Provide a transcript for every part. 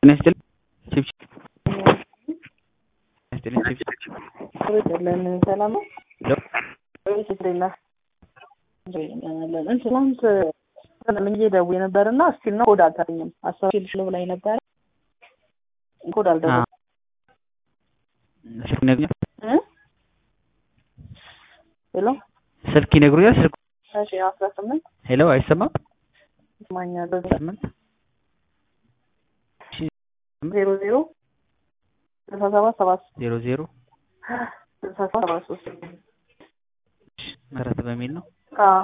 ጤና ይስጥልኝ ችብችብ ጤና ይስጥልኝ ችብችብ ይስጥልን ሰላም ነው? ሄሎ ወይስ እንዴት ነህ? ትናንት ምዬ ደውዬ ነበር እና እስቲል ነው ኮድ አልተገኘም። አስታውሽልሽ ነው ብላኝ ነበረ ኮድ አልደረሰም። ስልክ ይነግሩኛል እ ሄሎ ስልክ ይነግሩኛል ስልክ እሺ አስራ ስምንት ሄሎ አይሰማም ይሰማኛል ስምንት ዜሮ ዜሮ ስልሳ ሰባት ሰባት ዜሮ ዜሮ ስልሳ ሰባት ሰባት ሶስት መሰረት በሚል ነው አዎ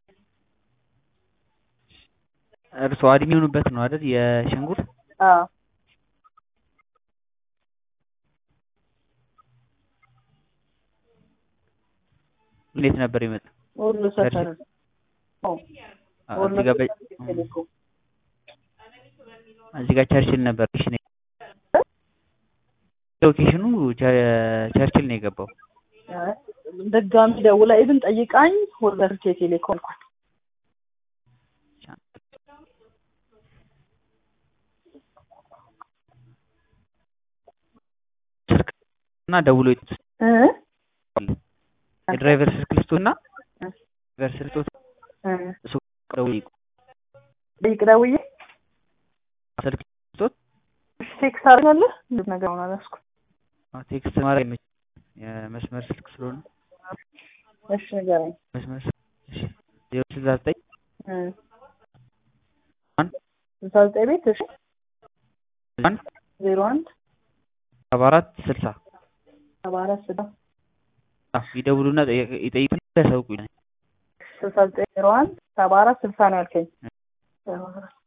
እርስዎ አድሚ የሆኑበት ነው አይደል የሸንጉር አዎ እንዴት ነበር ይመጣ ሁሉ ሰፈር ነው እዚህ ጋር በ- ቴሌኮም እዚህ ጋር ቸርችል ነበር እሺ ነው ሎኬሽኑ ቸ- ቸርችል ነው የገባው ድጋሚ ደውላ ኢቭን ጠይቃኝ ሆልደር ቴሌኮም አልኳት። ስልክ እና ደውሎ ይጥ እ የድራይቨር ስልክ ልስጡና እ ድራይቨር ስልክ ልስጡት እ እሱ ደውሎ ይቁ ጠይቅ ደውዬ ስልክ ልስጡት ቴክስት አድርጋለህ እንዴት ነገር ሆነ አላስኩ ቴክስት ማድረግ አይመችም የመስመር ስልክ ስለሆነ እሺ ንገረኝ መስመር ስልክ እሺ ዜሮ ስልሳ ዘጠኝ እ አንድ ስልሳ ዘጠኝ ቤት እሺ አንድ ዜሮ አንድ ሰባ አራት ስልሳ ሰባ አራት ስዳ አዎ ይደውሉና ጠይቅ- ይጠይቁና ያሳውቁኝ ስልሳ ዘጠኝ ዜሮ አንድ ሰባ አራት ስልሳ ነው ያልከኝ